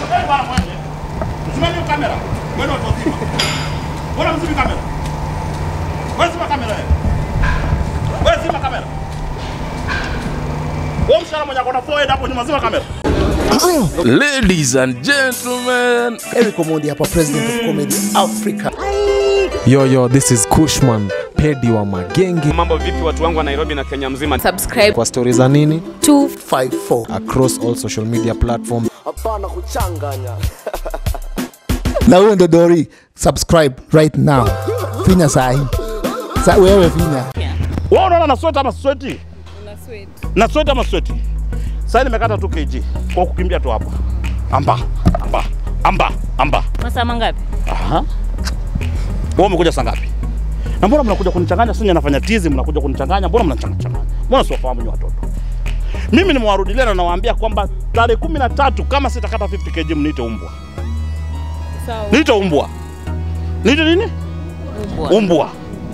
Eh, bwana mwende. Usimame hiyo kamera. Mwende watu wazima. Mbona mzimi kamera? Wewe zima kamera wewe. Wewe zima kamera. Wewe mshara mwenye akona forehead hapo nyuma zima kamera. Ladies and gentlemen, Eric Omondi hapa, president of comedy Africa. Yo, yo, this is Kushman, pedi wa magenge. Mambo vipi watu wangu wa Nairobi na Kenya mzima? subscribe Kwa stori za nini 54 across all social media platforms. na huyo ndo Dori, subscribe right now, finya sahi sa wewe finya Wewe unaona na sweta ama sweti? Na sweta ama sweti? Sasa nimekata 2 kg kwa kukimbia tu hapa. Amba, amba, amba, amba. masaa mangapi Aha. Wewe umekuja saa ngapi? Na mbona mnakuja kunichanganya? Sisi nafanya tizi, mnakuja kunichanganya. Mbona mnachanganya? Mbona siwafahamu nyinyi watoto? Mimi nimewarudilia na nawaambia kwamba tarehe kumi na tatu kama sitakata 50 kg mniite umbwa. Niite umbwa. Niite nini? Umbwa. Umbwa.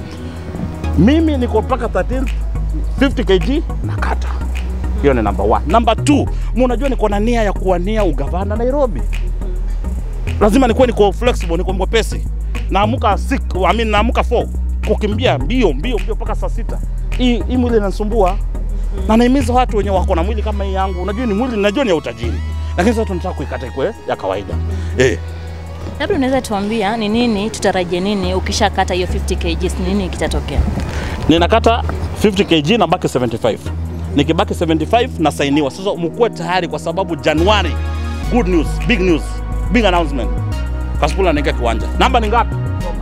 Mimi niko mpaka 13 50 kg nakata. Hiyo ni number one. Number two, mnajua niko na nia ya kuwania ugavana Nairobi. Lazima nikuwe niko flexible, niko mwepesi. Naamuka 6, I mean naamuka 4 kukimbia mbio mbio mbio mpaka saa sita. Hii hii mwili inanisumbua. Na naimiza watu wenye wako na mwili kama hii yangu. Unajua ni mwili, najua ni ya utajiri. Lakini sasa tunataka kuikata ikwe ya kawaida. Eh. labda unaweza tuambia ni nini tutarajie nini ukishakata hiyo 50 kgs ni nini kitatokea ninakata 50 kg na baki 75 nikibaki 75 nasainiwa sasa mkuwe tayari kwa sababu januari good news big news big announcement kasipula naingia kiwanja namba ni ngapi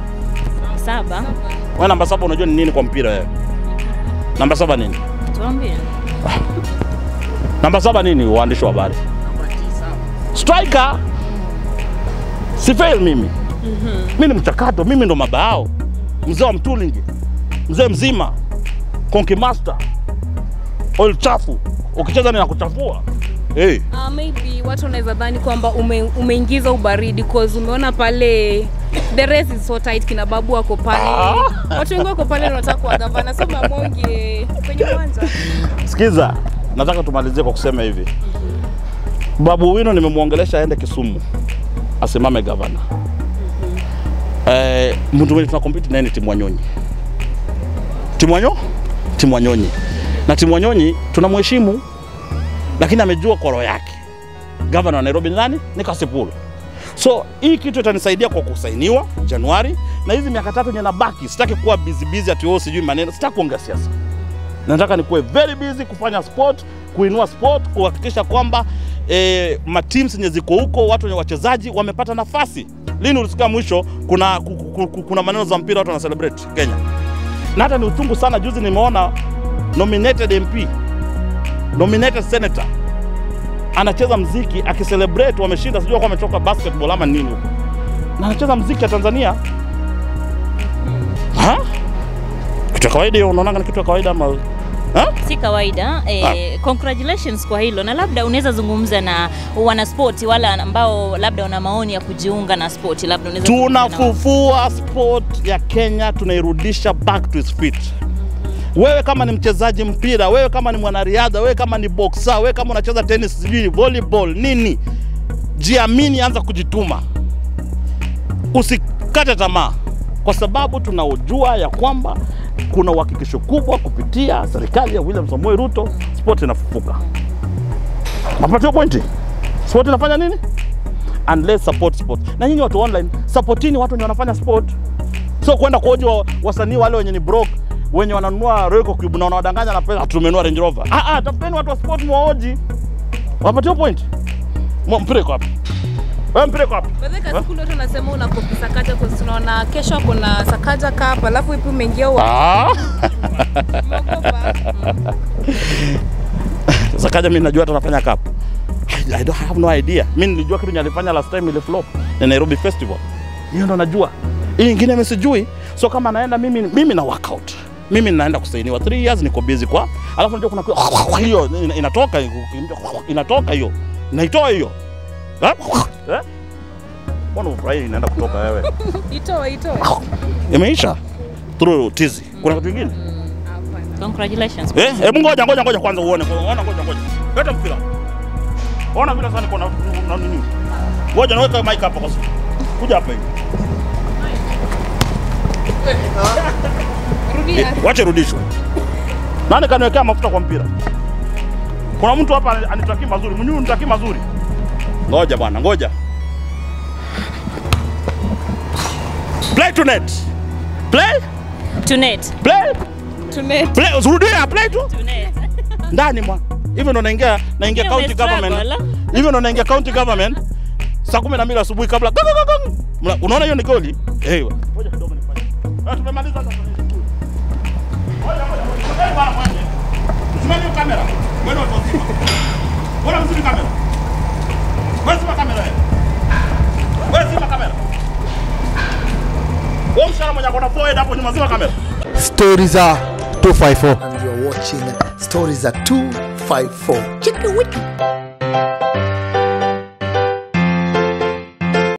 saba wewe namba saba unajua ni nini kwa mpira wewe namba saba nini tuambie namba saba nini waandishi wa habari striker si fail mimi mimi ni mchakato mimi ndo mabao mzee wa mtulingi mzee mzima konki master oil chafu ukicheza ninakuchafua hey. Uh, maybe watu wanaweza dhani kwamba ume, umeingiza ubaridi cause umeona pale the race is so tight, kina babu wako pale, watu wengi wako pale wanataka kuwa gavana, so mamonge kwenye uwanja Sikiza, nataka tumalizie kwa kusema hivi. Babu Wino nimemwongelesha aende Kisumu asimame gavana. Eh, mtu mwenye tunakompiti naye ni Timu Wanyonyi. Timu Wanyo? Timu Wanyonyi. Na Timu Wanyonyi tunamheshimu, lakini amejua kwa roho yake. Gavana wa Nairobi ni nani? Ni Kasipul. So hii kitu itanisaidia kwa kusainiwa Januari, na hizi miaka tatu yenye nabaki, sitaki kuwa busy busy ati wewe sijui maneno, sitaki kuongea siasa nataka nikuwe very busy kufanya sport, kuinua sport, kuhakikisha kwamba eh, mateams zenye ziko huko, watu wenye wachezaji wamepata nafasi. Lini ulisikia mwisho kuna, ku- ku- ku- kuna maneno za mpira watu wana celebrate Kenya? Na hata ni uchungu sana, juzi nimeona nominated MP, nominated senator anacheza mziki akicelebrate wameshinda, sijui kwa ametoka basketball ama nini huko, na anacheza mziki ya Tanzania ha? Kitu ya kawaida hiyo, unaonanga ni kitu ya kawaida ama ha? si kawaida eh, congratulations kwa hilo na labda unaweza zungumza na wanaspoti wale ambao labda wana maoni ya kujiunga na spoti labda unaweza zungumza na wao. tunafufua sport ya Kenya, tunairudisha back to its feet. Wewe kama ni mchezaji mpira, wewe kama ni mwanariadha, wewe kama ni boxer, wewe kama unacheza tennis, sijui volleyball, nini, jiamini, anza kujituma, usikate tamaa, kwa sababu tunaojua ya kwamba kuna uhakikisho kubwa kupitia serikali ya William Samoei Ruto, sport inafufuka. Mapatio pointi, sport inafanya nini? and let's support sport. Na nyinyi watu online, supportini watu wenye wanafanya sport, sio kwenda kuoji wa, wasanii wale wenye ni broke wenye wananunua Royal Cube na wanawadanganya na pesa tumenunua Range Rover. Ah, ah, tafuteni watu wa sport mwaoji, wapatie point. Mwa- Mpira iko wapi? Wewe mpira iko wapi? Baadhi ya siku watu wanasema una kopi Sakaja kwa tunaona kesho kuna Sakaja Cup, alafu ipi umeingia uwa Ah, umeogopa. sasa kaja mimi najua hata anafanya cup. I, I don't have no idea. Mimi nilijua kitu alifanya last time ile flop na Nairobi Festival. Hiyo ndo najua. Hii nyingine mimi sijui. So kama naenda mimi mimi na workout. Mimi naenda kusainiwa 3 years niko busy kwa. Alafu unajua kuna kwa- hiyo ina- inatoka inatoka hiyo. Naitoa hiyo. Eh? Eh? Mbona ufurahi inaenda kutoka wewe? Itoe, itoe. Imeisha. Through tizi. Kuna kitu kingine? congratulations Eh, hebu ngoja ngoja ngoja kwanza uone. Ngoja ngoja ngoja. Leta mpira. Ona vile sasa niko na na nini. Ngoja naweka mic hapa kwa sababu. Kuja hapa hivi. Rudia. Eh, Wache rudishwe. Nani kaniwekea mafuta kwa mpira? Kuna mtu hapa ani- anitakii mazuri, mwenyewe unitakii mazuri. Ngoja bwana, ngoja. Play to net. Play, Tunet. play, Tune. play. Rudia, play tu. Tunet. Ndani mwa. Hivyo ndo naingia naingia Hiyo county umestruggle, government. ala. Hivyo ndo naingia county government. Saa 12 asubuhi kabla. Gang, gang, gang. Mna- Unaona hiyo ni goli? Eh. Ngoja kidogo nifanye. Ah, tumemaliza sasa. Ngoja, ngoja, ngoja. Ngoja bwana mwenye. Usimame hiyo kamera. Wewe ndio utazima. Bora mzuri kamera. Wewe zima kamera wewe. Wewe zima kamera. Wewe mshara mwenye akona forehead hapo nyuma zima kamera. Stories are 254. And you're watching Stories are 254. Chicka wiki.